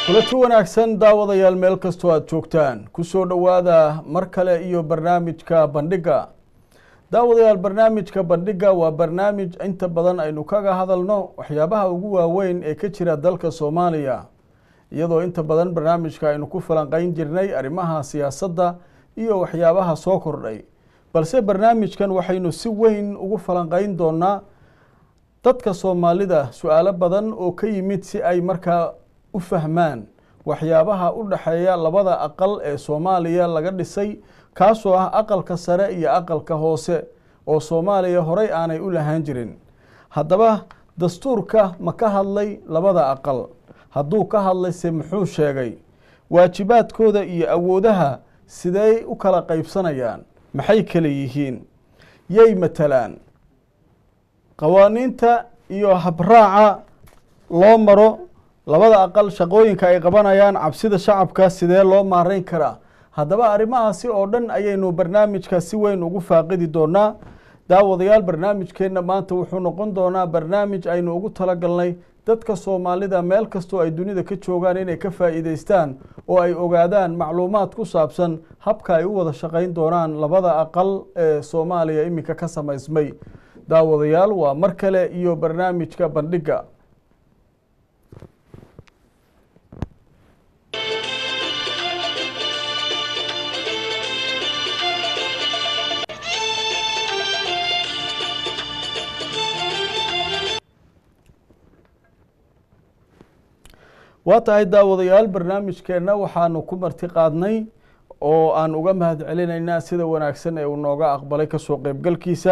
kulanti wanaagsan daawadayaal meel kastoo aada joogtaan kusoo dhowaada mar kale iyo barnaamijka bandhigga daawadayaal barnaamijka bandhigga waa barnaamij inta badan aynu kaga hadalno waxyaabaha ugu waaweyn ee ka jira dalka soomaaliya iyadoo inta badan barnaamijka aynu ku falanqeyn jirnay arrimaha siyaasadda iyo waxyaabaha soo kordhay balse barnaamijkan waxaynu si weyn ugu falanqeyn doonaa dadka soomaalida su-aalo badan oo ka yimid si ay markaa u fahmaan waxyaabaha u dhexeeya labada aqal ee soomaaliya laga dhisay kaasoo ah aqalka sare iyo aqalka hoose oo soomaaliya horey aanay u lahaan jirin haddaba dastuurka ma ka hadlay labada aqal hadduu ka hadlayse muxuu sheegay waajibaadkooda iyo awoodaha sidey u kala qaybsanayaan maxay kala yihiin yay matalaan qawaaniinta iyo habraaca loo maro labada aqal shaqooyinka ay qabanayaan cabsida shacabka sidee loo maareyn karaa haddaba arrimahaasi oo dhan ayaynu barnaamijka si weyn ugu faaqidi doonaa daawadayaal barnaamijkeenna maanta wuxuu noqon doonaa barnaamij aynu ugu talagalnay dadka soomaalida meel kastoo ay dunida ka joogaan inay ka faa'iideystaan oo ay ogaadaan macluumaad ku saabsan habka ay u wada shaqayn doonaan labada aqal ee soomaaliya iminka ka samaysmay daawadayaal waa mar kale iyo barnaamijka bandhigga waa tahay daawadayaal barnaamijkeenna waxaanu ku marti qaadnay oo aan uga mahad celinaynaa sida wanaagsan ee uu nooga aqbalay kasoo qeybgalkiisa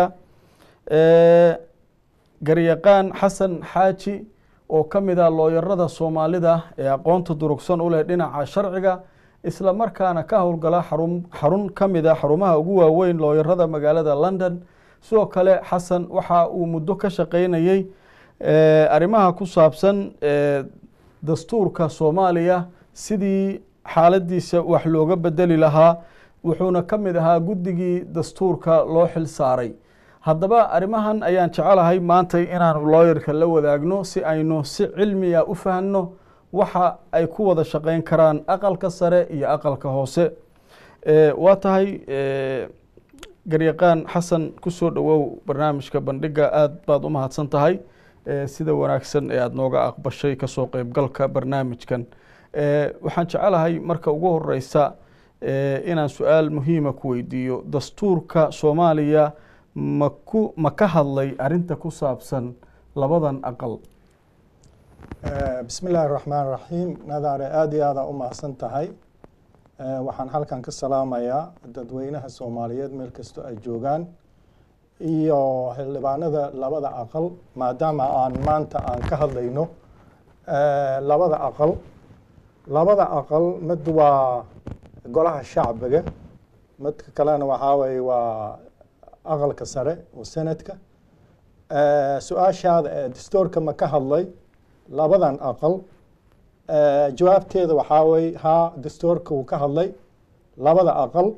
garyaqaan xasan xaaji oo ka mid ah looyarada soomaalida ee aqoonta durugsan u leh dhinaca sharciga isla markaana ka howlgala xarun xarun ka mid a xarumaha ugu waaweyn looyarada magaalada london sidoo kale xasan waxa uu muddo ka shaqeynayey arrimaha ku saabsan dastuurka soomaaliya sidii xaaladiisa wax looga bedeli lahaa wuxuuna ka mid ahaa guddigii dastuurka loo xil saaray haddaba arrimahan ayaan jecelahay maanta inaanu looyarka la wadaagno si aynu si cilmiya u fahanno waxa ay ku wada shaqeyn karaan aqalka sare iyo aqalka hoose waa tahay garyaqaan xasan kusoo dhowow barnaamijka bandhigga aada baad u mahadsan tahay sida wanaagsan ee aada nooga aqbashay kasoo qeybgalka barnaamijkan waxaan jecelahay marka ugu horeysa inaan su-aal muhiima ku weydiiyo dastuurka soomaaliya maku ma ka hadlay arinta ku saabsan labadan aqal bismi illaahi raxmaan raxiim nadaare aada iyo aada u mahadsan tahay waxaan halkan ka salaamayaa dadweynaha soomaaliyeed meel kastoo ay joogaan iyo xildhibaanada labada aqal maadaama aan maanta aan ka hadlayno labada aqal labada aqal mid waa golaha shacbiga midka kalena waxaa weye waa aqalka sare oo senadka su-aashaada ee dastuurka ma ka hadlay labadan aqal jawaabteeda waxaa weye haa dastuurka uu ka hadlay labada aqal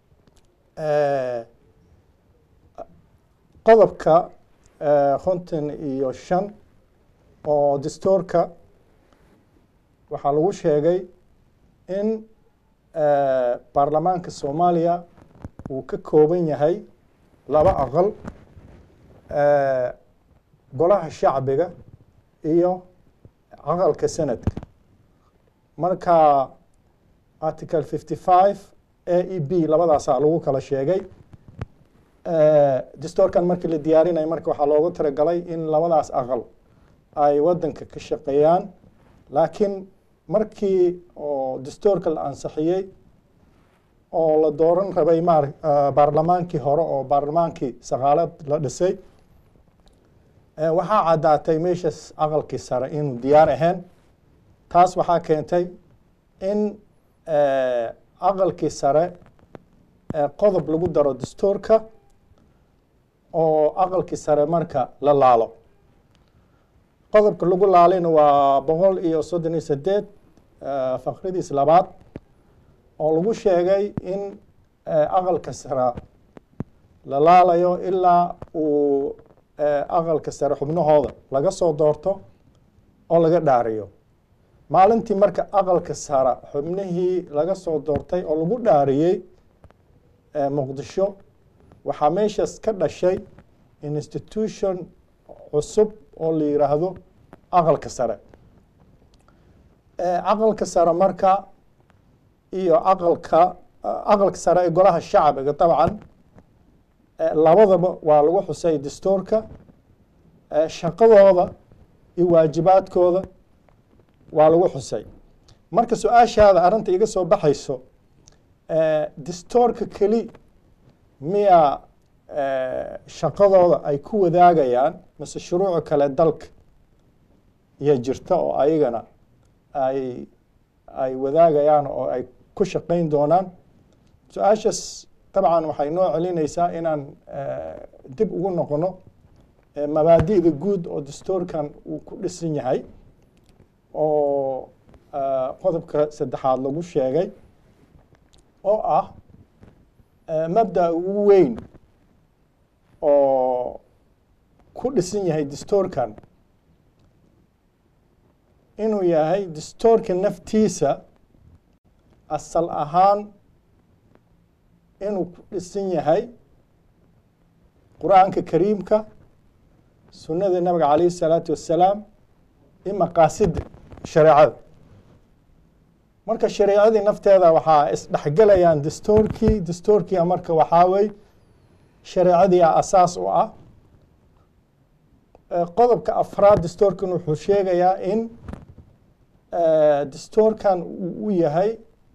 qodobka konton iyo shan oo dastuurka waxaa lagu sheegay in baarlamaanka soomaaliya uu ka kooban yahay laba aqal golaha shacbiga iyo aqalka senadka marka article fifty five a e b labadaasaa lagu kala sheegay dastuurkan markii la diyaarinaya marka waxaa loogu talagalay in labadaas aqal ay wadanka ka shaqeeyaan laakiin markii oo dastuurka la ansixiyey oo la dooran rabay maar baarlamaankii hore oo baarlamaankii saqaalad la dhisay waxaa caddaatay meeshaas aqalkii sare inuu diyaar ahayn taas waxaa keentay in aqalkii sare qodob lagu daro dastuurka oo aqalkii sare marka la laalo qodobka lagu laalayna waa boqol iyo soddon iyo sideed faqradiis labaad oo lagu sheegay in aqalka sare la laalayo ilaa uu aqalka sare xubnahooda laga soo doorto oo laga dhaariyo maalintii marka aqalka sara xubnihii laga soo doortay oo lagu dhaariyey muqdisho waxaa meeshaas ka dhashay institution cusub oo la yiraahdo aqalka sare aqalka sare marka iyo aqalka aqalka sare ee golaha shacbiga dabcan labadaba waa lagu xusay dastuurka shaqadooda iyo waajibaadkooda waa lagu xusay marka su-aashaada arrinta iga soo baxayso dastuurka keli miyaa shaqadooda ay ku wadaagayaan mise shuruuca kale dalka iyo jirta oo ayagana ay ay wadaagayaan oo ay ku shaqayn doonaan su-aashaas dabcan waxay noo celinaysaa inaan dib ugu noqono mabaadi'da guud oo dastuurkan uu ku dhisan yahay oo qodobka saddexaad lagu sheegay oo ah mabda ugu weyn oo ku dhisan yahay dastuurkan inuu yahay dastuurka naftiisa asal ahaan inuu ku dhisan yahay qur-aanka kariimka sunnada nabiga calayhi الsalaatu wassalaam iyo maqaasida shareecada marka shareecadii nafteeda waxaa isdhexgelayaan dastuurkii dastuurkia marka waxaa wey shareecadii a asaas u ah qodobka afraad dastuurkan wuxuu sheegayaa in dastuurkan uu u yahay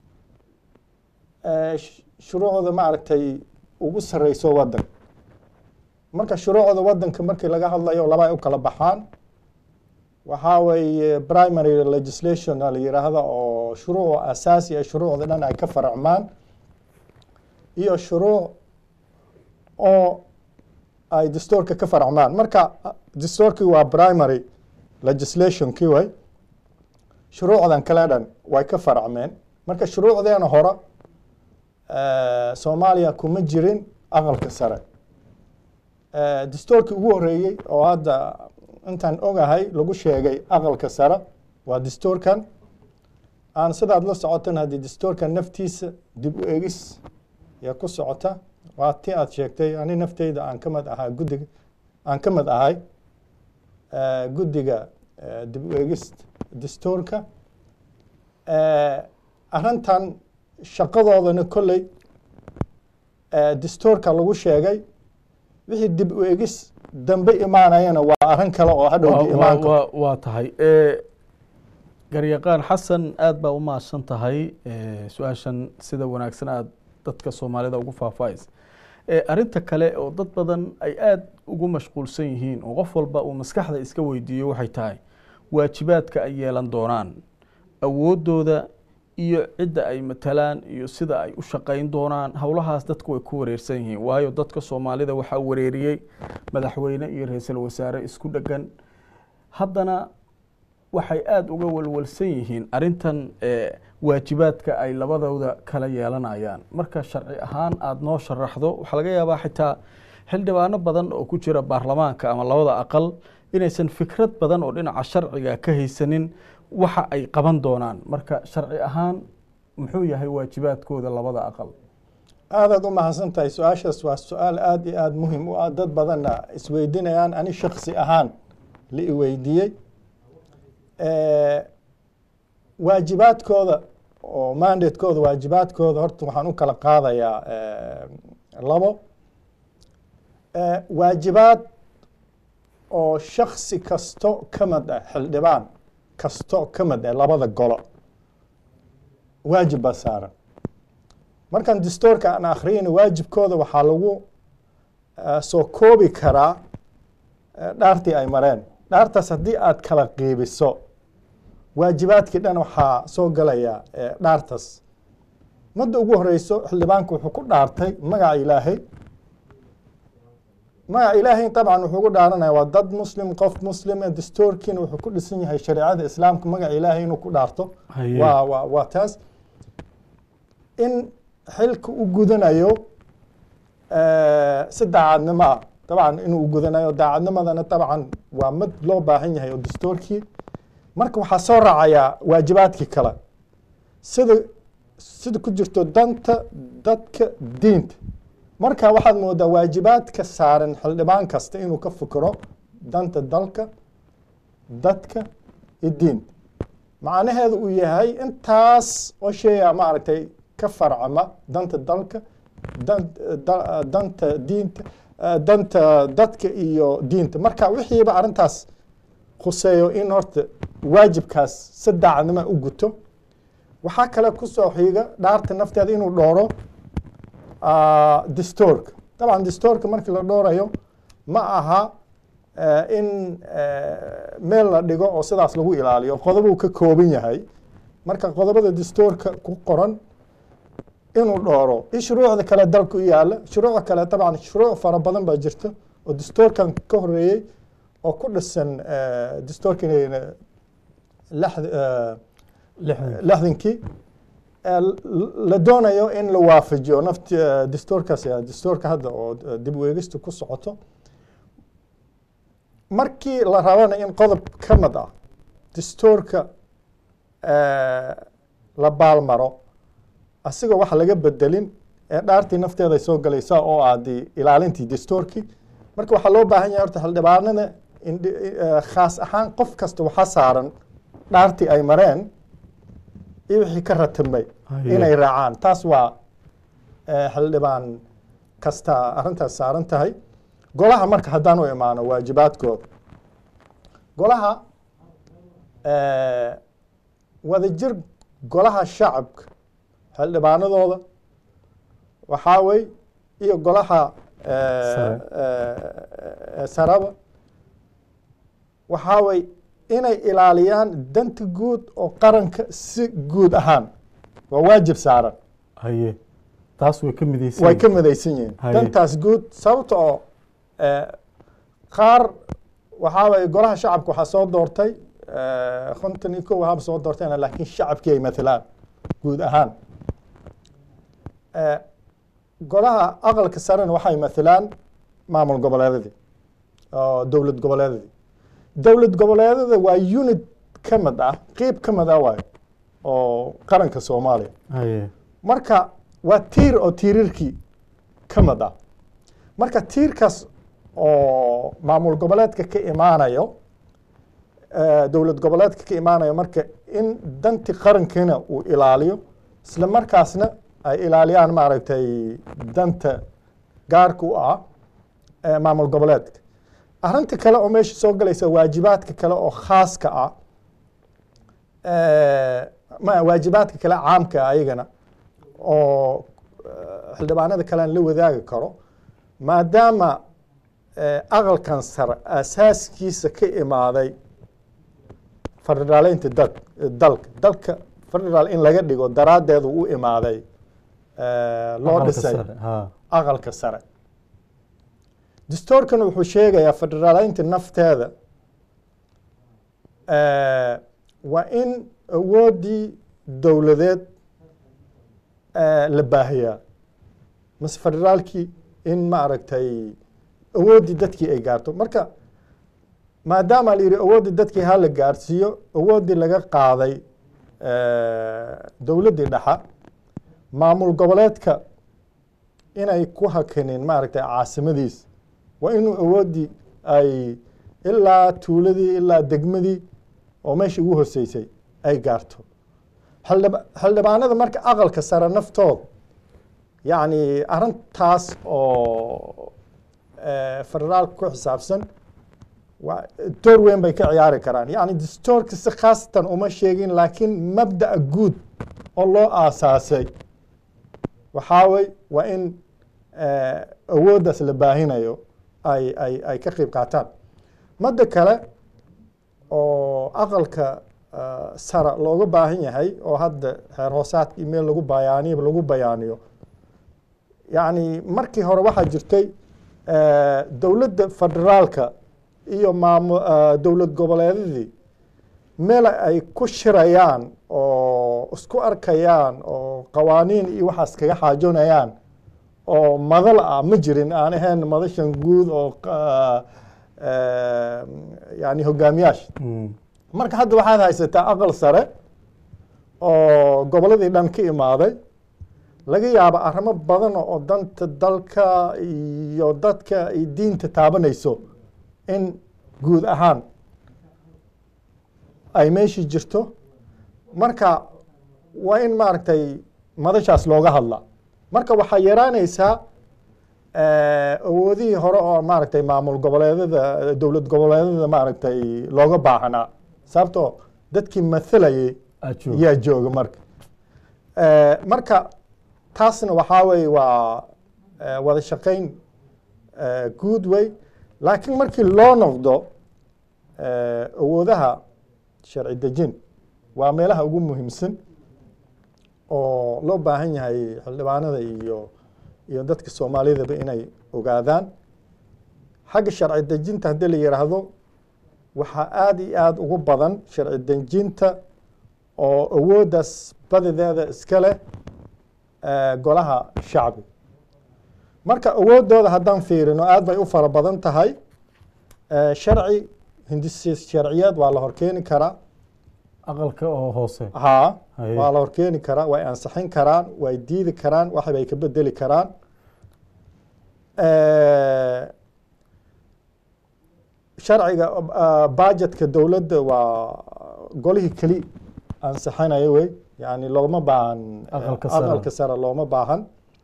shuruucda maaragtay ugu sareyso waddan marka shuruucda waddanka markii laga hadlayo laba ay u kala baxaan waxaa weeye primary legislation la yiraahda oo shuruuc asaasi a shuruucda dhan ay ka faracmaan iyo shuruuc oo ay dastuurka ka faracmaan marka dastuurkii waa primary legislationkii way shuruucdan kale dhan way ka faracmeen marka shuruucdeena hore soomaaliya kuma jirin aqalka sare dastuurkii ugu horeeyey oo hadda intaan ogahay lagu sheegay aqalka sare waa dastuurkan aan sidaad la socotan haddii dastuurkan naftiisa dib u egis yaa ku socota waa ti aad sheegtay ani nafteyda aan ka mid ahaa guddiga aan ka mid ahay guddiga dib u egis dastuurka arrintan shaqadoodana kolley dastuurka lagu sheegay wixii dib u egis dambe imaanayana waa arrin kale oo hadhowdi imaan waa tahay garyaqaan xasan aada baa u mahadsan tahay su-aashan sida wanaagsan aada dadka soomaalida ugu faahfaahaysa arrinta kale oo dad badan ay aada ugu mashquulsan yihiin oo qof walba uu maskaxda iska weydiiyo waxay tahay waajibaadka ay yeelan doonaan awooddooda iyo cidda ay matalaan iyo sida ay u shaqayn doonaan howlahaas dadku way ku wareersan yihiin waayo dadka soomaalida waxaa wareeriyey madaxweyne iyo ra-iisul wasaare isku dhegan haddana waxay aada uga walwalsan yihiin arrintan waajibaadka ay labadooda kala yeelanayaan marka sharci ahaan aada noo sharaxdo waxaa laga yaabaa xitaa xildhibaano badan oo ku jira baarlamaanka ama labada aqal inaysan fikrad badan oo dhinaca sharciga ka haysanin waxa ay qaban doonaan marka sharci ahaan muxuu yahay waajibaadkooda labada aqal aadaad u mahadsan tahay su-aashaas waa su-aal aada iyo aada muhim u ah dad badanna isweydiinayaan ani shaksi ahaan la iweydiiyey waajibaadkooda oo mandatekooda waajibaadkooda horta waxaan u kala qaadayaa labo waajibaad oo shaksi kasto ka mid ah xildhibaan kasto ka mid ah labada golo waajib baa saaran markaan dastuurka aan akhriyayna waajibkooda waxaa lagu soo koobi karaa dhaartii ay mareen dhaartaas haddii aad kala qiibiso waajibaadkii dhan waxaa soo galaya dhaartaas madda ugu horeyso xildhibaanku wuxuu ku dhaartay magaca ilaahay magaca ilaahay dabcan wuxuu ku dhaaranaya waa dad muslim qof muslime dastuurkiina wuxuu ku dhisan yahay shareecada islaamka magaca ilaahay inuu ku dhaarto waa waa waa taas in xilka u gudanayo si daacadnimo ah dabcan inuu gudanayo daacadnimadana dabcan waa mid loo baahan yahay oo dastuurkii marka waxaa soo raacayaa waajibaadkii kale sida sida ku jirto danta dadka diinta marka waxaad moodaa waajibaadka saaran xildhibaan kasta inuu ka fikiro danta dalka dadka iyo diinta macnaheedu uu yahay intaas oo sheeya maaragtay ka farcama danta dalka dan- da- danta diinta eh, danta dadka iyo diinta marka wixiiba arrintaas khuseeyo in horta waajibkaas si daacadnimo u guto waxaa kale ku soo xiga dhaarta nafteeda inuu dhooro ah, dastuurka dabcan dastuurka markii la dhoorayo ma aha eh, in eh, meel la dhigo oo sidaas lagu ilaaliyo qodobuu ka kooban yahay marka qodobada dastuurka ku qoran inuu dhooro iyo shuruucda kale dalka u yaala shuruucda kale dabcan shuruuc fara badan baa jirta oo dastuurkan ka horeeyey oo ku dhisan eh, dastuurkan eh, lixd- eh, lixdan lixdankii ee la doonayo in la waafajiyo nafti eh, dastuurkaas eh, dastuurka hadda oo eh, dib u eegista ku socoto markii la rabana in qodob ka mid ah dastuurka eh, la baalmaro asigoo wax laga bedelin ee dhaartii nafteeda ay soo galaysaa oo ah dee ilaalintii dastuurkii marka waxaa loo baahan yahay horta xildhibaanada in eh, khaas ahaan qof kasta waxaa saaran dhaartii ay mareen iyo wixii ka ratimay Haye. inay raacaan taas waa eh, xildhibaan kasta arrintaas saaran tahay golaha marka haddaan u imaano waajibaadkooda golaha eh, wadajir golaha shacabka xildhibaanadooda waxaa wey iyo golaha eh, Sare. eh, eh, saraba waxaa wey inay ilaaliyaan danta guud oo qaranka si guud ahaan waa waajib saaran haye taas way ka midaysan way ka midaysan yihiin Haye. dantaas guud sababta oo eh, qaar waxaa waye golaha shacabka waxaa soo doortay eh, konton iyo kow ahaba soo doortayna laakiin shacabkii ay matalaan guud ahaan Eh, golaha aqalka sarena waxay matalaan maamul goboleedadii oo dowlad goboleedadii dowlad goboleedada waa unit ka mid ah qeyb ka mid ah waayo oo qaranka soomaaliya haye marka waa tiir oo tiirarkii ka mid ah marka tiirkaas oo maamul goboleedka ka imaanayo eh, dowlad goboleedka ka imaanayo marka in danti qarankiina uu ilaaliyo isla markaasna ay ilaaliyaan maaragtay danta gaarka u ah eh, maamul goboleedka arrinta kale oo meesha soo galaysa waajibaadka kale oo khaaska ah eh, ma waajibaadka kale caamka ah ayagana oo eh, xildhibaanada kale aan la wadaagi karo maadaama eh, aqalkan sare asaaskiisa ka imaaday federaaleynta dad dalka dalka federaal in laga dhigo daraaddeedu u imaaday eh, loo Aqalka dhisay sare, ha aqalka sare dastuurkan wuxuu sheegayaa federaaleynta nafteeda eh, waa in awooddii dowladeed eh, la baahiyaa mase federaalkii in maaragtay awooddii dadkii ay gaarto marka maadaama la yidhi awooddii dadkii ha la gaarsiiyo awooddii laga qaaday eh, dowladdii dhexa maamul goboleedka inay ku hakanin maaragtay caasimadiis waa inuu awooddii ay ilaa tuuladii ilaa degmadii oo meeshii ugu hoseysay ay gaarto xildhib- xildhibaanada marka aqalka sare naftooda yacni arrintaas oo eh, federaalka ku xisaabsan waa door weyn bay ka ciyaari karaan yacni dastuurka si khaasatan uma sheegin laakiin mabda'a guud oo loo aasaasay waxaa wey waa in eh, awooddaas la baahinayo ay ay ay ka qeyb qaataan madda kale oo aqalka eh, sare looga baahan yahay oo hadda xeer hoosaadka meel lagu bayaaniyo lagu bayaaniyo yacni markii hore waxaa jirtay eh, dowladda federaalka iyo maamu eh, dowlad goboleedadii meel ay ku shirayaan oo isku arkayaan oo qawaaniin iyo waxaas kaga xaajoonayaan oo madal ah ma jirin aan ahayn madashan guud oo qa- eh, yani hogaamiyaasha Mm. marka hadda waxaad haysataa aqal sare oo gobolladii dhan ka imaaday laga yaabo arrimo badan oo danta dalka iyo dadka ay diinta taabanayso in guud ahaan ay meeshii jirto marka waa in maaragtay madashaas looga hadla marka waxaa yaraanaysaa awoodihii hore oo maaragtay maamul goboleedada dowlad goboleedada maaragtay looga baahnaa sababtoo dadkii mathalayay aad joogto yaa jooga marka marka taasna waxaa weye waa eh, wada shaqayn eh, guud wey laakiin markii loo noqdo eh, awoodaha sharci dejin waa meelaha ugu muhiimsan oo loo baahan yahay xildhibaanada iyo iyo dadka soomaalidaba inay ogaadaan xagga sharci dejinta haddii la yidhaahdo waxaa aada iyo aada ugu badan sharci dejinta oo awooddaas badideeda iska leh eh, golaha shacbi marka awooddooda haddaan fiirino aad bay u fara badan tahay eh, sharci hindisi sharciyeed waa la horkeeni karaa aqalka oo hoose haa Haye. waa la horkeeni karaa way ansixin karaan way diidi karaan wax bay ka bedeli karaan Eh, sharciga uh, budgetka dowladda waa golihii keli ansixinaya wey yani looma baahan eh, Aqalka sare. aqalka sare looma baahan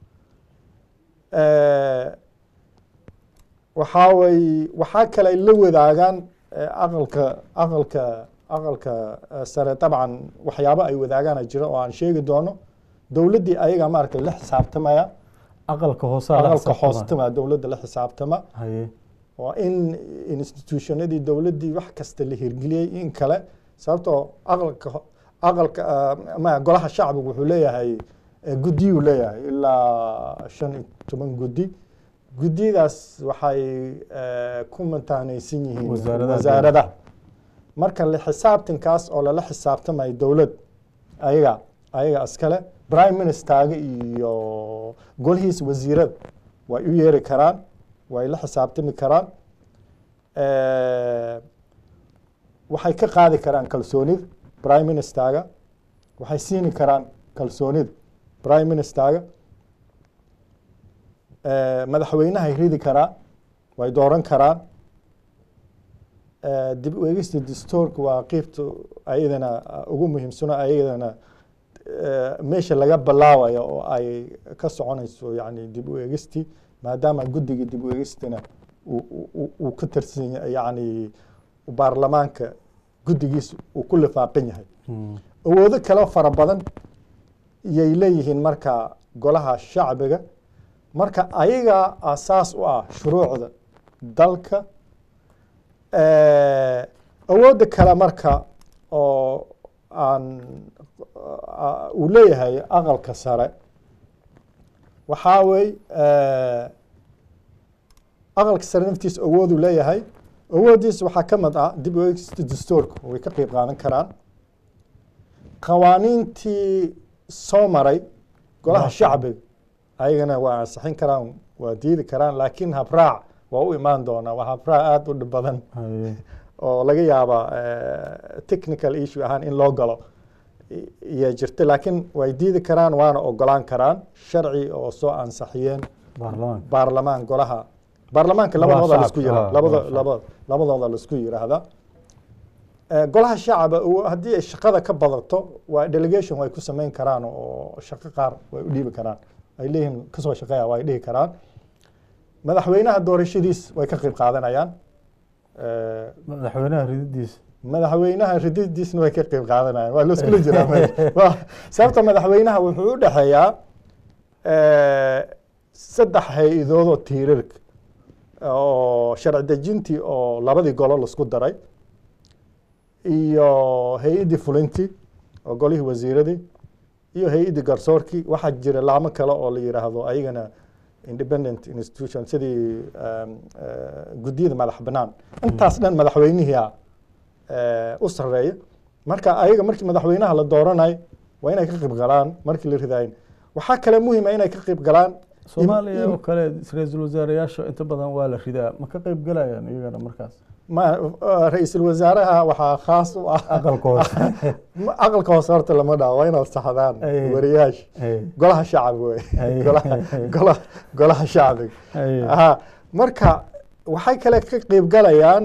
Eh, waxaa way waxaa kale ay la wadaagaan eh, aqalka aqalka aqalka eh, sare dabcan waxyaabo ay wadaagaan ay jiro oo aan sheegi doono dowladdii ayaga maaragtay la xisaabtamaya aqalka hoosaa la aqalka xisaabtama. hoostama dowladda la xisaabtama haye waa in institutionadii dowladdii wax kasta la hirgeliyey in kale sababtoo aqalka ho- aqalka ah, ma golaha shacbigu wuxuu leeyahay eh, guddiyuu leeyahay ilaa shan iyo toban guddi guddiyadaas waxay eh, ku mantaanaysan yihiin Wasaaradaha wasaaradaha marka la xisaabtankaas oo lala xisaabtamayo dowlad ayaga ayaga iskale prime ministerga iyo golihiisa wasiirada way u yeeri karaan way la xisaabtami karaan Eh, waxay ka qaadi karaan kalsoonida prime ministerga waxay siini karaan kalsoonida prime ministerga Eh, madaxweynahay ridi karaan way dooran karaan Eh, dib u eegista dastuurka waa qeybta ayadana uh, ugu muhiimsano ayadana eh, meesha laga bilaabayo oo ay ka soconayso yani dib u eegistii maadaama guddiga dib u eegistina uu- uu uu- uu ka tirsan ya- yani baarlamaanka guddigiisa uu ku lifaaqan yahay Hmm. awoodo kale fara badan yay leeyihiin marka golaha shacbiga marka ayaga asaas u ah shuruucda dalka Eh, awoodda kale marka oo aan ah, uu leeyahay aqalka sare waxaa wey aqalka sare naftiisa awooduu leeyahay awooddiisa waxaa ka mid ah dib u eegista dastuurka way ka qeyb qaadan karaan qawaaniintii soo maray golaha Golaha shacbiga ayagana waa ansixin karaan waa diidi karaan laakiin habraac waa u imaan doonaa waa habraac aada u dhib badan haye oo laga yaaba eh, technical issue ahaan in loo galo i- iyo jirta laakiin way diidi karaan waana ogolaan karaan sharci oo soo ansaxiyeen baarlamaanka baarlamaan golaha baarlamaanka Golaha labadooda laisku shacabka, yira ah, labada golaha laba labadooda laisku yiraahda Eh, golaha shacaba uu- haddii ay shaqada ka badato waa delegation way ku samayn karaan oo shaqo qaar way u dhiibi karaan ay leeyihiin kasoo shaqeeya way dhihi karaan madaxweynaha doorashadiis way ka qayb qaadanayaan Eh, madaxweynaha rididiisa madaxweynaha rididiisna way ka qayb qaadanayaan waa laiskula jiraa meesha. Waa- sababta madaxweynaha wuxuu u dhexeeyaa eh, saddex hay-adood oo tiirarka oo sharci dejintii oo labadii golo laisku daray iyo hay-addii fulintii oo golihii wasiiradii iyo hay-addii garsoorkii waxaa jira laamo kale oo la yidhaahdo ayagana independent institution sidii um, eh, guddiyada madax bannaan intaas dhan madaxweynihia eh, u sarreeya marka ayaga markii madaxweynaha la dooranayo waa inay ka qayb galaan markii la ridayin waxaa kale muhiima inay ka qayb galaan soomaaliya oo kale ra-iisul wasaareyaasha inta badan waa la ridaa ma ka qeyb galayaan iyagana markaas ma ra-iisul wasaaraha waxaa khaas u ah aqalka hoose Ma- aqalka hoose horta lama dhaho waa inaad saxdaan Ay. wariyaasha Ay, golaha shacab wey Ay. golaha golaha golaha shacbiga ay, aha marka waxay kale ka qeyb galayaan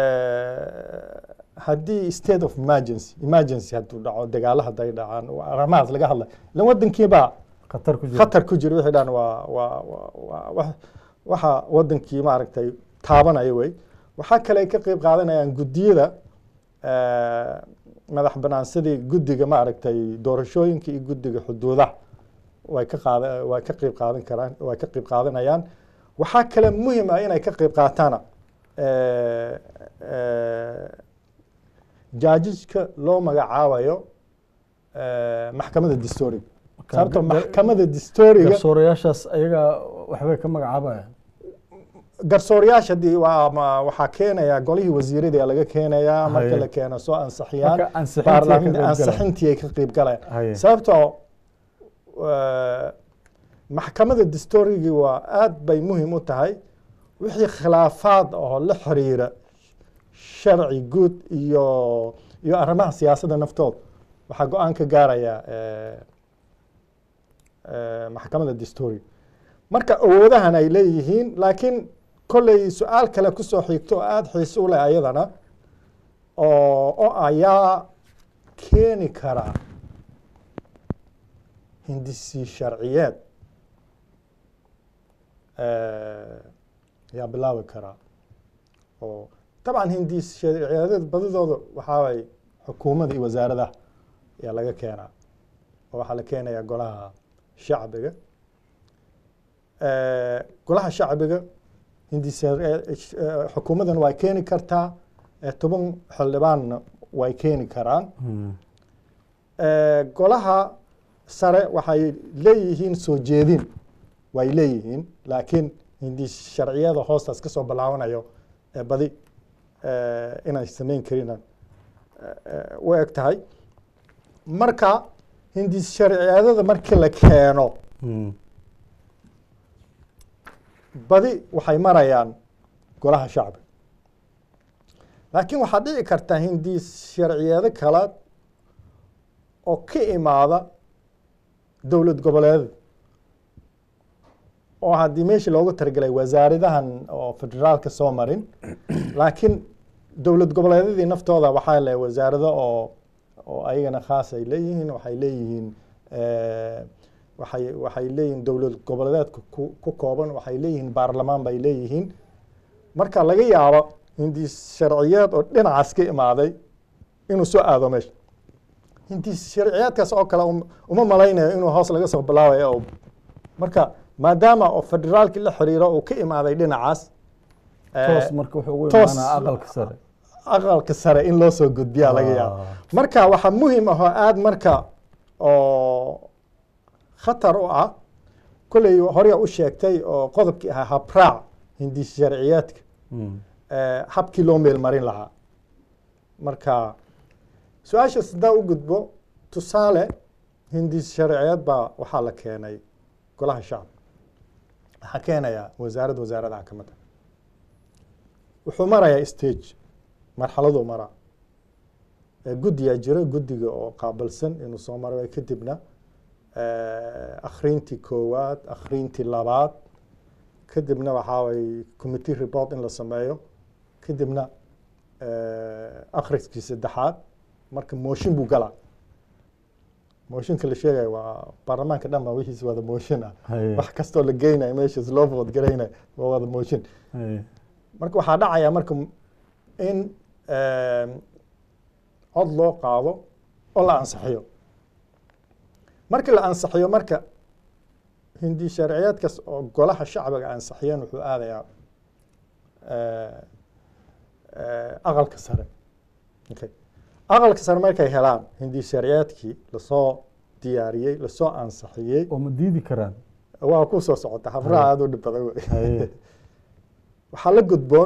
haddii state of emergency emergency hadduu dhaco dagaalo hadday dhacaan waa arrimahaas laga hadlay ilan wadankiibaa khatar ku jira khatar ku jira wixii dhan waa waa waa- waa wax- waxa wadankii maaragtay taabanaya wey waxaa kale ay ka qeyb qaadanayaan guddiyada eh, madax banaan sidii guddiga maaragtay doorashooyinka iyo guddiga xuduudaha way ka qaada way ka qeyb qaadan karaan way ka qeyb qaadanayaan waxaa kale muhim ah inay ka qeyb qaataana eh, eh, jaajijka loo magacaabayo eh, maxkamadda dastuuriga sababto maxkamadda dastuuriga garsoorayaashaas ayaga waxbay ka magacaabayaan garsoorayaasha dii waa ma- waxaa keenaya golihii wasiirada laga keenayaa marka Haye. la keeno soo ansixiyaan marka ansixintii ay ka baarlaamin qeyb galayaan. ansixintii ay ka qeyb galayaan Haye. sababtoo eh, maxkamadda dastuurigii waa aad bay muhim u tahay wixii khilaafaad oo la xiriira sharci guud iyo iyo arrimaha siyaasadda naftooda waxaa go-aan ka gaaraya eh, eh, maxkamadda dastuuriga marka awoodahan ay leeyihiin laakiin kolley su-aal kale kusoo xigto oo aada xiise u leh ayadana oo oo ayaa keeni kara hindisi sharciyeed eh, yaa bilaabi karaa oo dabcan hindis sharciyeedeed badidooda waxaa waye xukuumadda iyo wasaaradaha ayaa laga keenaa oo waxaa la keenayaa golaha shacbiga Eh, golaha shacbiga hindis xukuumaddan way keeni kartaa eh, toban xildhibaanna way keeni karaan Hmm. Eh, golaha sare waxay leeyihiin soo jeedin way leeyihiin laakiin hindis sharciyada hoostaas ka soo bilaabanayo ee badi eh, inay samayn karin eh, eh, u eg tahay marka hindis sharciyadada markii la keeno Hmm. badi waxay marayaan golaha shacbiga laakiin waxaa dhici karta hindis sharciyeedo kale oo ka imaada dowlad goboleed oo haddii meeshii loogu talagelay wasaaradahan oo federaalka soo marin laakiin dowlad goboleedyadii naftooda waxaa le wasaarado oo oo ayagana khaas ay leeyihiin waxay leeyihiin eh, waxay waxay leeyihiin dowlad goboleedka ku ku kooban waxay leeyihiin baarlamaan bay leeyihiin marka laga yaabo hindis sharciyeed oo dhinacaas ka imaaday inuu soo aado meesha hindis sharciyeedkaas oo kale um- uma malaynayo inuu hoos laga soo bilaabayo oo marka maadaama oo federaalki la xiriiro uu ka imaaday dhinacaas eh, toos marka wuxuu ugu toos- imaanaa aqalka sare aqalka sare in loo soo gudbiyaa laga yaabo Ah. marka waxaa muhim ah oo aada marka oo khatar u ah kolley hore u sheegtay oo qodobkii ahaa habraac hindis sharciyeedka Hmm. eh, habkii loo meel marin lahaa marka su-aashaas haddaa u gudbo tusaale hindis sharciyeed baa waxaa la keenay golaha shacabka waxaa keenaya wasaarad wasaaradaha ka mid ah wuxuu marayaa stage marxaladuu maraa Eh, guddiyaa jira guddiga oo qaabilsan inuu soo maro kadibna eh, akhriintii koowaad akhriintii labaad kadibna waxaa way committee report in la sameeyo kadibna eh, akhriskii saddexaad marka mooshin buu galaa mooshinka la sheegayo waa baarlamaanka dhan baa wixiis wada mooshin ah Haye. wax kastoo la geynayo meeshaas loo vood garaynayo waa wada mooshin Haye. marka waxaa dhacaya marka in eh, cod loo qaado oo la ansixiyo markii la ansixiyo marka hindi sharciyeedkaas oo golaha shacbiga ansixiyeen wuxuu aadayaa eh, eh, aqalka sare okay. aqalka sare markay helaan hindi sharciyeedkii lasoo diyaariyey lasoo ansixiyey oo ma diidi karaan waa ku soo socota habraha aada u dhib badan wey Haye. waxaa la gudboon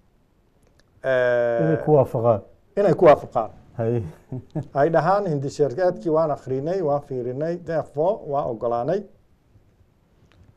eh, inay ku waafaqaan inay ku waafaqaan haye ay dhahaan hindi sharciyeedkii waan akrinay waan fiirinay therefore waan ogolaanay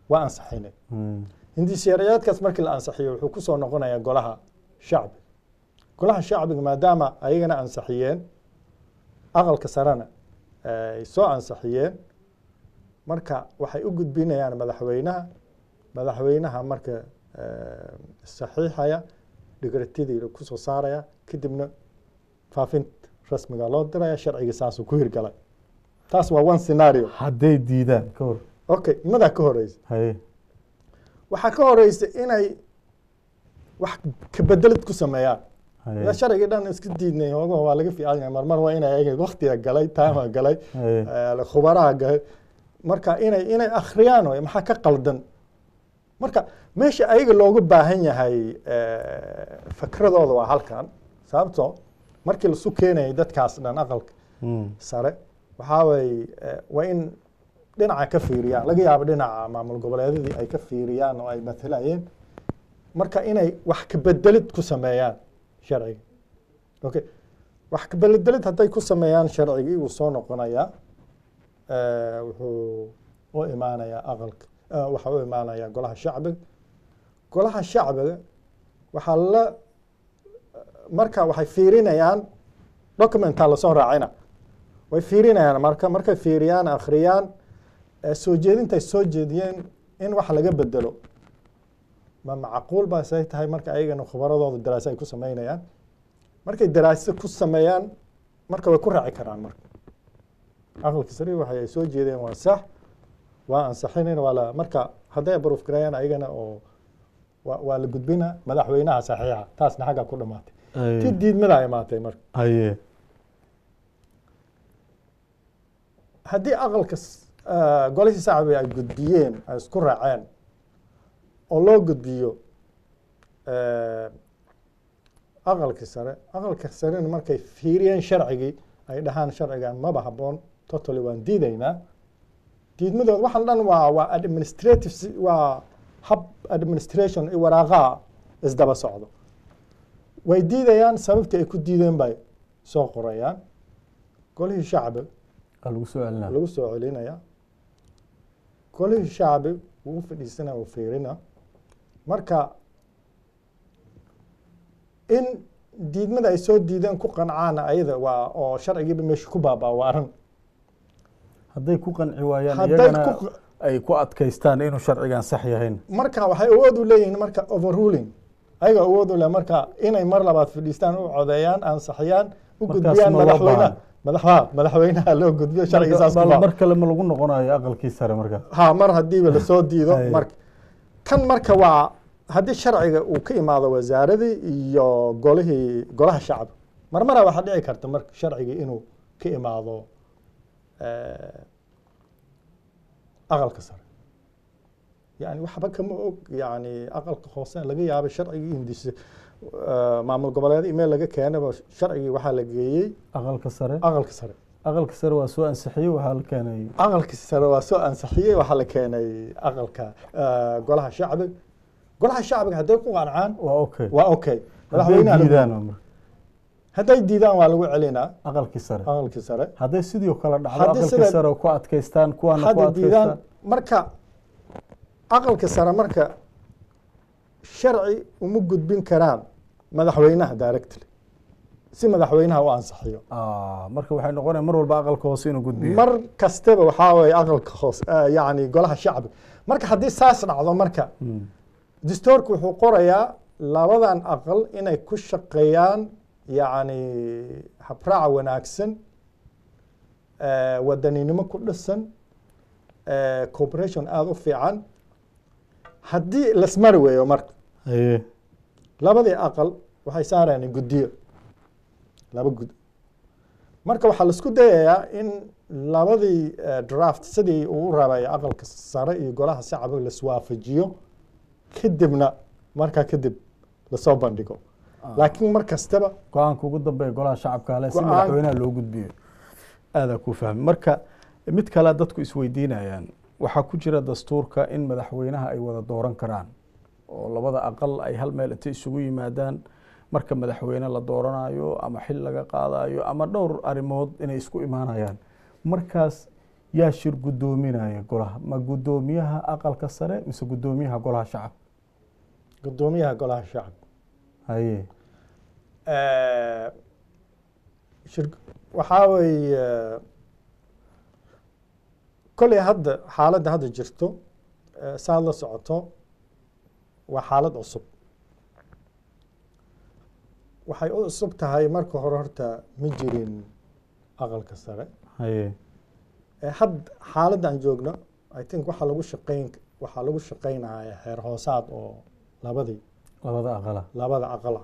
waa ansaxinay hindishareeyaadkaas markii la ansaxiyo wuxuu kusoo noqonayaa golaha shacbi golaha shacbiga maadaama ayagana ansaxiyeen aqalka sarena ay soo ansaxiyeen marka waxay u gudbinayaan madaxweynaha madaxweynaha marka saxiixaya dhigratidii kusoo saaraya kadibna faafinta rasmiga loo diraya sharciga saasuu ku hirgalay taas waa one scenario hadday diidaan ka hor okay imadaa ka horeysa haye waxaa ka horeysa inay wax kabedelid ku sameeyaan haye ila sharcigii dhan iska diidnay hoogaha waa laga fiican yahay marmar waa inay ayaga waktiga galay taama galay haye eh, khubaraha galay marka inay inay akhriyaan way maxaa ka qaldan marka meesha ayaga loogu baahan yahay eh, fikradooda waa halkan sababtoo markii lasu keenayay dadkaas dhan aqalka Mm. sare waxaa waye eh, waa in dhinaca ka fiiriyaan laga yaabo dhinaca maamul goboleedyadii ay ka fiiriyaan oo ay matalayeen marka inay wax kabedelid ku sameeyaan sharciga okay wax kabedelid hadday ku sameeyaan sharcigii wuu soo noqonayaa eh, wuxuu u imaanayaa aqalka eh, waxa u imaanayaa golaha shacbiga golaha shacbiga waxaa la marka waxay fiirinayaan documentaa lasoo raacina way fiirinayaan marka markay fiiriyaan akhriyaan eh, soo jeedintay soo jeediyeen in wax laga bedelo ma macquul baa say tahay marka ayagana khubaradooda daraasa ay ku sameynayaan markay daraaso ku sameeyaan marka way ku raaci karaan marka aqalka sare waxay ay soo jeedeen waa sax waa ansaxinin waa la marka hadday abroof gareeyaan ayagana oo waa waa la gudbina madaxweynaha saxiixa taasna xagga ku dhamaatay ti haye diidmada imaatay marka haye haddii aqalka s- eh, golihii shacbiga ay gudbiyeen ay isku raaceen oo loo gudbiyo eh, aqalkii sare aqalka sarena markay fiiriyeen sharcigii ay dhahaan sharcigan maba habboon totally waan diidaynaa diidmadooda waxaan dhan waa waa administrative si- waa hab administration iyo waraaqaha isdaba socdo way diidayaan sababtii ay ku diideen bay soo qorayaan golihii shacbiga aa lagu soo celinaa lagu soo celinaya golihii shacbi wuu fadhiisana uu fiirina marka in diidmada ay soo diideen ku qancaan ayada waa oo sharcigiiba meesha ku baabaa waa arrin hadday ku qanci waayaan hadday iyagana ku ay ku adkaystaan inuu sharcigan sax yahayn marka waxay awood u leeyihiin marka overruling ayaga awood u leh marka inay mar labaad fadhiistaan u codeeyaan ansaxiyaan u Markaas gudbiyaan ma loo madaxweynaha baahan. madaxwa madaxweynaha loo gudbiyo sharciga saas ku Bal baa mar kale ma lagu noqonayo aqalkii sare marka ha mar haddiiba lasoo diido Hay. marka kan marka waa haddii sharciga uu ka imaado wasaaradii iyo golihii golaha shacbi marmara waxaa dhici karta marka sharcigii inuu ka imaado eh, aqalka sare yani waxba kama og yani aqalka hoose laga yaabay sharcigii hindise eh, maamul goboleed email laga keenaba sharcigii waxaa la geeyey aqalka sare aqalka sare aqalka sare waa soo ansixiyey waxaa la keenay aqalka sare waa soo ansixiyey waxaa la keenay aqalka eh, golaha shacbiga golaha shacbiga hadday ku qancaan waa okay waa okay hadday madaxweynaha lagu- diidaan waa marka. hadday diidaan waa lagu celinaa aqalkii sare aqalkii sare hadday sidii kale dhacdo Haddii aqalkii sida- sare oo ku adkaystaan kuwaana ku hadday diidaan adkaystaan marka aqalka sare marka sharci uma gudbin karaan madaxweynaha directly si madaxweynaha u ansixiyo Ah, marka waxay noqonaya mar walba aqalka hoose inuu gudbiyo mar kastaba waxaa weeye aqalka hoose eh, yacni golaha shacbiga marka haddii saas dhacdo marka Mm. dastuurku wuxuu qorayaa labadan aqal inay ku shaqeeyaan yacni habraac wanaagsan eh, wadaninimo ku dhisan eh, cooperation aada u fiican haddii lasmari weeyo marka haye labadii aqal waxay saarayaan guddiyo laba gud marka waxaa laisku dayayaa in labadii eh, draft sidii uu u rabay aqalka sare iyo golaha shacbiga laiswaafajiyo kadibna markaa kadib lasoo bandhigo laakiin mar kastaba go-aanka ugu dambeeya golaha shacabka hale si Go-aan- madaxweynaha loo gudbiyo aadaa ku fahmi marka mid kale dadku isweydiinayaan waxaa ku jira dastuurka in madaxweynaha ay wada dooran karaan oo labada aqal ay hal meel intay isugu yimaadaan marka madaxweyne la dooranayo ama xil laga qaadayo ama dhowr arrimood inay isku imaanayaan markaas yaa shir guddoominaya golaha ma guddoomiyaha aqalka sare mise guddoomiyaha golaha shacabka guddoomiyaha golaha shacabka haye shir waxaa weeye kolley hadda xaaladda hadda jirto eh, saad la socoto waa xaalad cusub waxay u cusub tahay marka hore horta ma jirin aqalka sare haye Eh, had xaaladda aan joogno i think waxaa lagu shaqeyn waxaa lagu shaqeynaya heer hoosaad oo labadii labada aqala labada aqala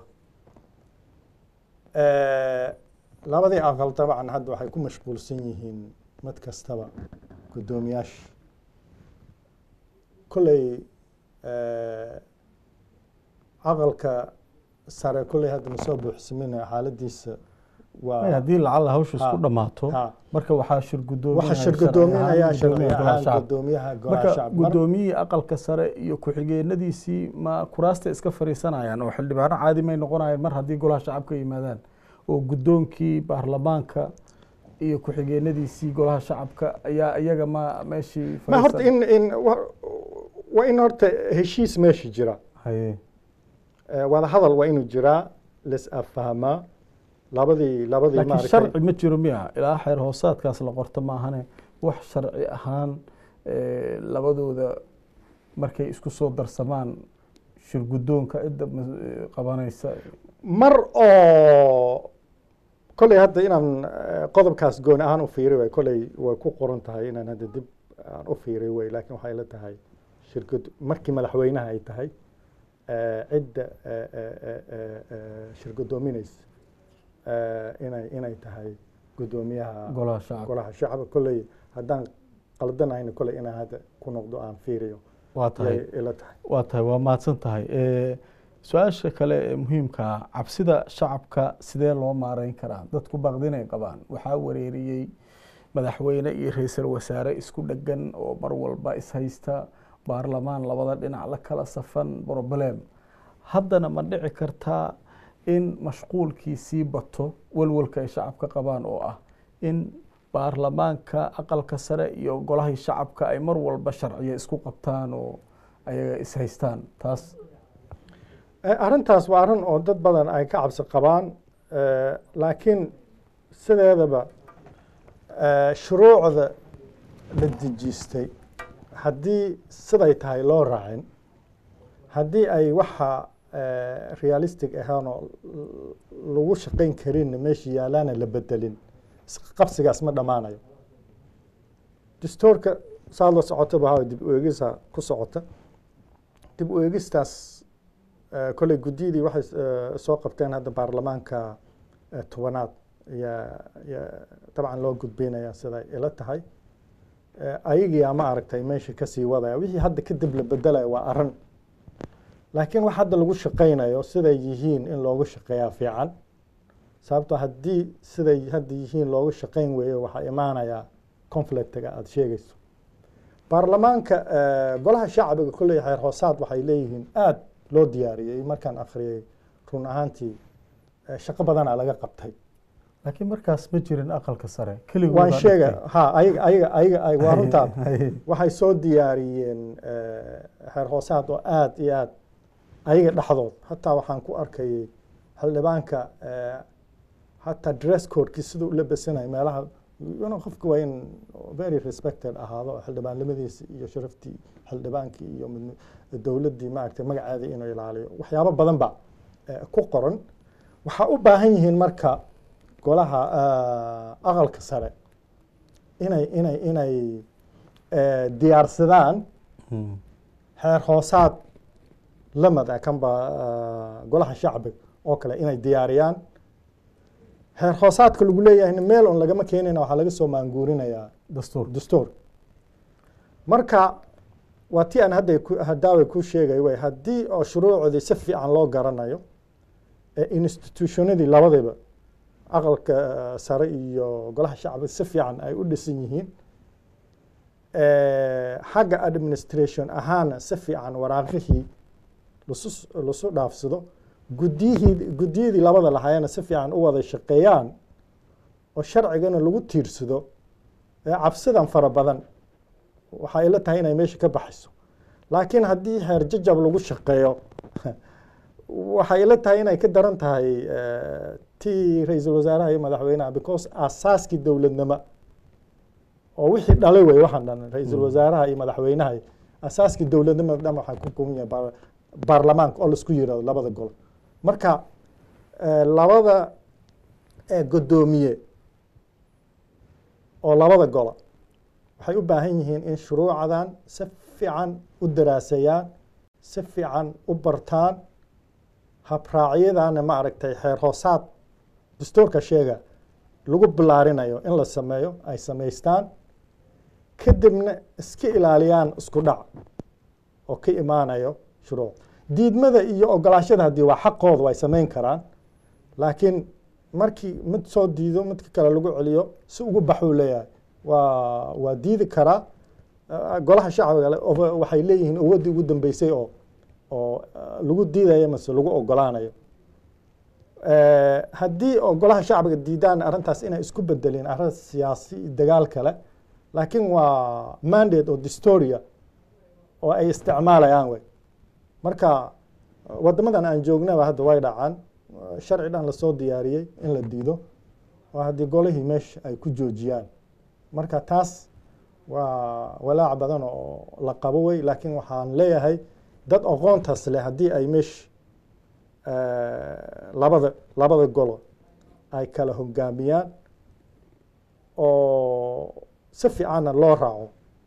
labadii aqal dabcan hadda waxay ku mashquulsan yihiin mid kastaba guddoomiyaasha kolley aqalka sare kolley hadda ma soo buuxsaminayo xaaladiisa Ay, waa haddii lacala hawsha isku Ha, dhammaato ha. marka waxaa shir waxa shir guddoominaya guddoominaya sharci ahaan sharci guddoomiyaha ahaan golaha shacabka. guddoomiyaha golaha marka shacab Mar- guddoomiyihii aqalka sare iyo ku-xigeenadiisii ma kuraasta iska fariisanayaan oo xildhibaano caadi may noqonayaan mar haddii golaha shacabka yimaadaan oo guddoonkii baarlamaanka iyo ku-xigeenadiisii golaha shacabka ayaa iyaga ma meeshii ma horta fadhiisan- in in wa- waa in horta heshiis meesha jira haye Eh, wada hadal waa inuu jiraa lis afahmaa labadii labadii laakiin maaragtay sharci ma jiro miya ilaa xeer hoosaadkaas la qorto maahane wax sharci ahaan eh, labadooda markay isku soo darsamaan shir guddoonka cidda mas- eh, qabanaysa mar oo kolley hadda inaan eh, qodobkaas gooni ahaan u fiiri way kolley way ku qoran tahay inaan hadda dib aan u fiiri way laakiin waxay la tahay shirkad markii madaxweynaha ay tahay eh, cidda eh, eh, eh, eh, eh, shir guddoominaysa eh, inay inay tahay guddoomiyaha golaha shacabka golaha shacabka kolley haddaan qaldanahayna kolley inaan hadda ku noqdo aan fiiriyo waa tahay yay ila tahay waa tahay waa mahadsan tahay Eh, su-aasha kale ee muhiimka ah cabsida shacabka sidee loo maareyn karaa dadku baqdinay qabaan waxaa wareeriyey madaxweyne iyo ra-iisul wasaare isku dhegan oo mar walba ishaysta baarlamaan labada dhinac la kala safan problem haddana ma dhici kartaa in mashquulkii sii bato walwalka ay shacabka qabaan oo ah in baarlamaanka aqalka sare iyo golahii shacabka ay mar walba sharciya isku qabtaan oo ayaga ishaystaan taas Eh, arrintaas waa arrin oo dad badan ay ka cabsi qabaan eh, laakiin sideedaba eh, shuruucda la dejistay haddii siday tahay loo raacin haddii ay waxa eh, realistic ahaan oo l- lagu shaqayn karinna meesha yaalaana la bedelin isqabsigaas ma dhammaanayo dastuurka saad la socotaba ha dib u eegisa ku socota dib u eegistaas Eh, kolley guddiyadii waxay eh, soo qabteen hadda baarlamaanka eh, tobanaad yaa yaa dabcan loo gudbinaya siday ila tahay Eh, ayagiyaa ma aragtay meesha kasii wadaya wixii hadda kadib la bedelaya waa arrin laakiin wax hadda lagu shaqaynayo siday yihiin in loogu shaqeeyaa fiican sababtoo haddii siday hadda yihiin loogu shaqayn weeyo waxaa imaanaya conflictiga aada sheegayso baarlamaanka eh, golaha shacbiga kolley xeer hoosaad waxay leeyihiin aad loo diyaariyey markaan akhriyey run ahaantii eh, shaqo badanaa laga qabtay laakiin markaas ma jirin aqalka sare keligooda waan sheega dhigtay. ha ayaga ayaga ayaga ay waa runtaa Haye. waxay soo diyaariyeen eh, xeer hoosaad oo aad iyo aad ayaga dhexdood hataa waxaan ku arkayay xildhibaanka eh, hataa dress codekii siduu u labesanay meelaha you know, qofka waa in very respected ahaado oo xildhibaanimadiisa iyo sharaftii xildhibaankii iyo mid- dowladdii maaragtay magaceeda inuu ilaaliyo waxyaabo badan ba eh, ku qoran waxaa u baahan yihiin marka golaha eh, aqalka sare inay inay inay eh, diyaarsadaan Hmm. xeer hoosaad lamid ah kanba eh, golaha shacbiga oo kale inay diyaariyaan xeer hoosaadka lagu leeyahayna meel on lagama keenayna waxaa laga soo maanguurinayaa dastuur dastuur marka waa ti aan hadda ku- hadaawe ku sheegay way haddii oo shuruucdii si fiican loo garanayo ee institutionadii labadaba aqalka eh, sare iyo golaha shacbiga si fiican ay u dhisan yihiin Eh, xagga administration ahaana si fiican waraaqihii lasu lasu dhaafsado guddiyihii guddiyadii labada lahayana si fiican u wada shaqeeyaan oo sharcigana lagu tiirsado cabsidan fara badan waxay ila tahay inay meesha ka baxayso laakiin haddii heer jajab lagu shaqeeyo waxay ila tahay inay ka daran tahay tii ra-iisul wasaaraha iyo madaxweynaha because asaaskii dowladnimo oo wixii dhalay wey waxaan dhan ra-iisul wasaaraha iyo madaxweynaha asaaskii dowladnimada dhan waxaa ku kooban yahay baarlamaanka oo laisku yirahdo labada golo marka labada guddoomiye oo labada golo waxay u baahan yihiin in shuruucadan si fiican u daraaseeyaan si fiican u bartaan habraacyadana ma aragtay xeer hoosaad dastuurka sheega lagu bilaarinayo in la sameeyo ay samaystaan kadibna iska ilaaliyaan isku dhac oo ka imaanayo shuruuc diidmada iyo ogolaashada haddii waa xaqooda way samayn karaan laakiin markii mid soo diido midka kale lagu celiyo si ugu baxuu leeyahay waa waa diidi karaa golaha shacbiga waxay leeyihiin awoddii ugu dambeysay oo oo lagu diidayo mase lagu ogolaanayo haddii oo golaha shacbiga diidaan arrintaas inay isku bedelin arrin siyaasi dagaal kale laakiin waa mandate oo distoria oo ay isticmaalayaan wey marka wadamadan aan joognaba hadda way dhacaan sharci dhan lasoo diyaariyey in la diido oo haddii golihii meesha ay ku joojiyaan marka taas waa walaac badan oo la qabo wey laakiin waxaan leeyahay dad aqoontaas leh haddii ay meesha labada labada golo ay kala hogaamiyaan oo si fiicanna loo raaco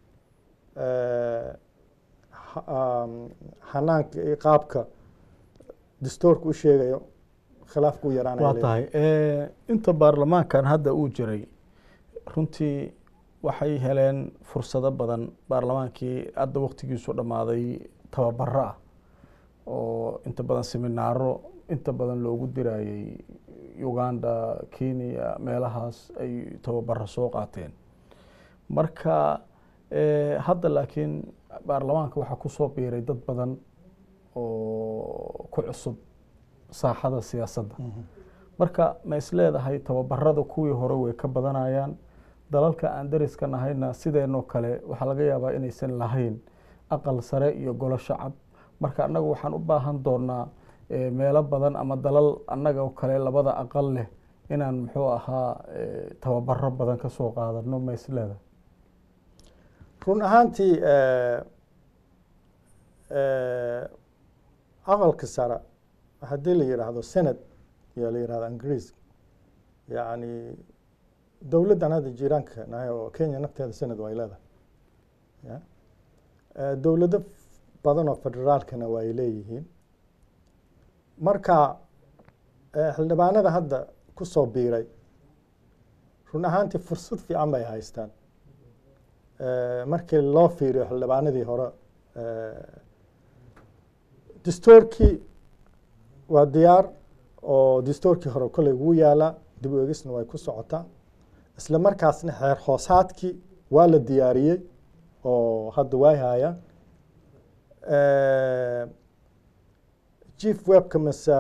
hanaanka iyo qaabka dastuurka u sheegayo khilaafku u yaraanaya waa tahay inta baarlamaankan hadda uu jiray runtii waxay heleen fursado badan baarlamaankii hadda waktigiisu dhammaaday tababaro ah oo inta badan seminaaro inta badan loogu dirayey uganda kenya meelahaas ay tababaro soo qaateen marka hadda laakiin baarlamaanka waxaa kusoo biiray dad badan oo ku cusub saaxada siyaasadda marka ma is leedahay tababarada kuwii hore way ka badanayaan dalalka aan dariska nahayna sideenoo kale waxaa laga yaabaa inaysan lahayn aqal sare iyo golo shacab marka annaga waxaan u baahan doonaa meelo badan ama dalal annaga oo kale labada aqal leh inaan muxuu ahaa tababaro badan ka soo qaadano ma is leedahay run ahaantii aqalka sare haddii la yidhaahdo senate yaa la yidhahda ingiriiska yacni dowladdan hadda jiiraanka nahay oo kenya nafteeda senate way leedahay dowlado badan oo federaalkana way leeyihiin marka xildhibaanada hadda ku soo biiray run ahaantii fursad fiican bay haystaan markii loo fiiriyo xildhibaanadii hore dastuurkii waa diyaar oo dastuurkii hore kolley wuu yaalaa dib u egisna way ku socotaa isla markaasna xeer hoosaadkii waa la diyaariyey oo hadda way haayaan chief webka mise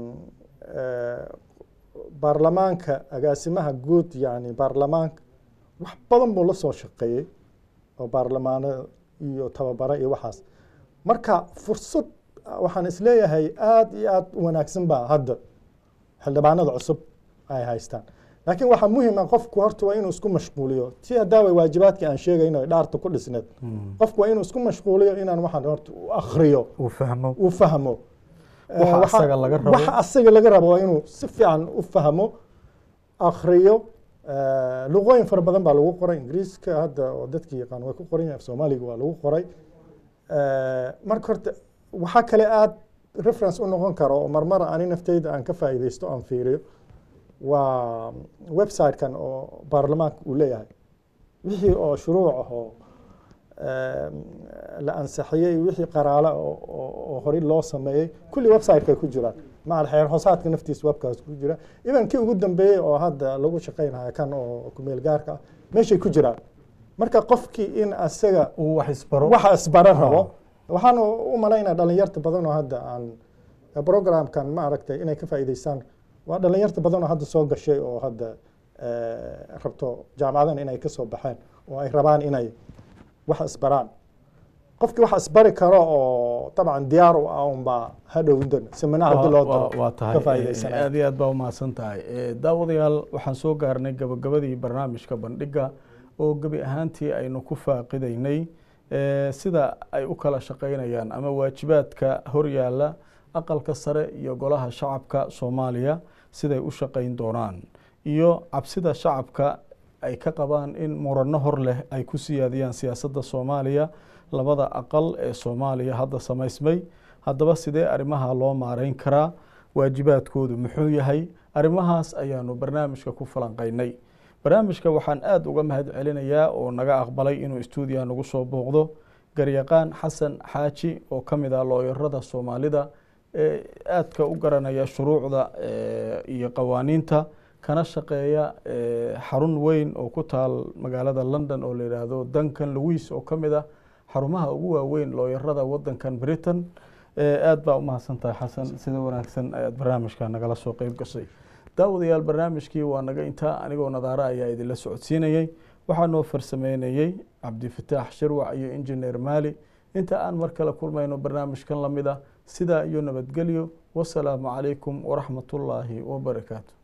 baarlamaanka agaasimaha guud yani baarlamaanka wax badan buu la soo shaqeeyey oo baarlamaano iyo tababaro iyo waxaas marka fursad waxaan isleeyahay aada iyo aada u wanaagsan baa hadda xildhibaanada cusub ay haystaan laakiin waxaa muhima qofku horta waa inuu isku mashquuliyo si hadaawa waajibaadkii aan sheegayno dhaarta ku dhisneed qofku waa inuu isku mashquuliyo inaan waxaan horta u akriyo uu fahmo uu fahmo waxa asaga laga rabo waxa asaga laga rabo waa inuu si fiican u fahmo akriyo luqooyin fara badan baa lagu qoray ingiriiska hadda oo dadkii yaqaan way ku qoran yahay soomaaliga waa lagu qoray marka horta waxaa kale aada reference u noqon karo oo marmara ani nafteyda aan ka faa'iideysto aan fiiriyo waa website-kan oo baarlamaanka uu leeyahay wixii oo shuruuc ah oo la ansaxiyey wixii qaraale oo horey loo sameeyey kulli website-kay ku jiraan macal xeer hoosaadka naftiisa webkaas ku jira idan kii ugu dambeeyey oo hadda lagu shaqeynaya kan oo kumeel gaarka ah meeshay ku jiraan marka qofkii in asaga uu wax isbaro waxa isbaro rabo waxaan u malaynaa dhalinyarta badan oo hadda aan programkan ma aragtay inay ka faa'iideystaan waa dhalinyarta badan oo hadda soo gashay oo hadda rabto jaamacadan inay ka soo baxeen oo ay rabaan inay wax isbaraan qofkii wax isbari karo oo dabcan diyaar u ah unbaa hadhowdan seminaha haddii loo daro waa ka tahay faa'iidaysanaya aad iyo aad baa umahadsan tahay Eh, daawadayaal waxaan soo gaarnay gabagabadii barnaamijka bandhiga oo gebi ahaantii aynu ku faaqidaynay eh, sida ay u kala shaqaynayaan ama waajibaadka horyaala aqalka sare iyo golaha shacabka soomaaliya siday u shaqayn doonaan iyo cabsida shacabka ay ka qabaan in murano hor leh ay ku siyaadiyaan siyaasadda soomaaliya labada aqal ee soomaaliya hadda samaysmay haddaba sidee arrimaha loo maareyn karaa waajibaadkoodu muxuu yahay arrimahaas ayaanu barnaamijka ku falanqaynay barnaamijka waxaan aada uga mahad celinayaa oo naga aqbalay inuu stuudiya nagu soo booqdo garyaqaan xasan xaaji oo ka mid ah looyarada soomaalida ee aadka u garanaya shuruucda eh, iyo qawaaniinta kana shaqeeya eh, xarun weyn oo ku taal magaalada london oo la yidhaahdo duncan louis oo ka mid ah xarumaha ugu waaweyn looyarada wadankan britain Eh, aad baa u mahadsan tahay xasan sida wanaagsan ayaad barnaamijka nagala soo qeyb gashay daawadayaal barnaamijkii waa naga intaa anigoo nadaara ayaa idinla socodsiinayey waxaa noo farsameynayey cabdifataax shirwac iyo injineer maali inta aan mar kale kulmayno barnaamijkan lamid ah sidaa iyo nabadgelyo wasalaamu calaykum waraxmatullaahi wabarakaatu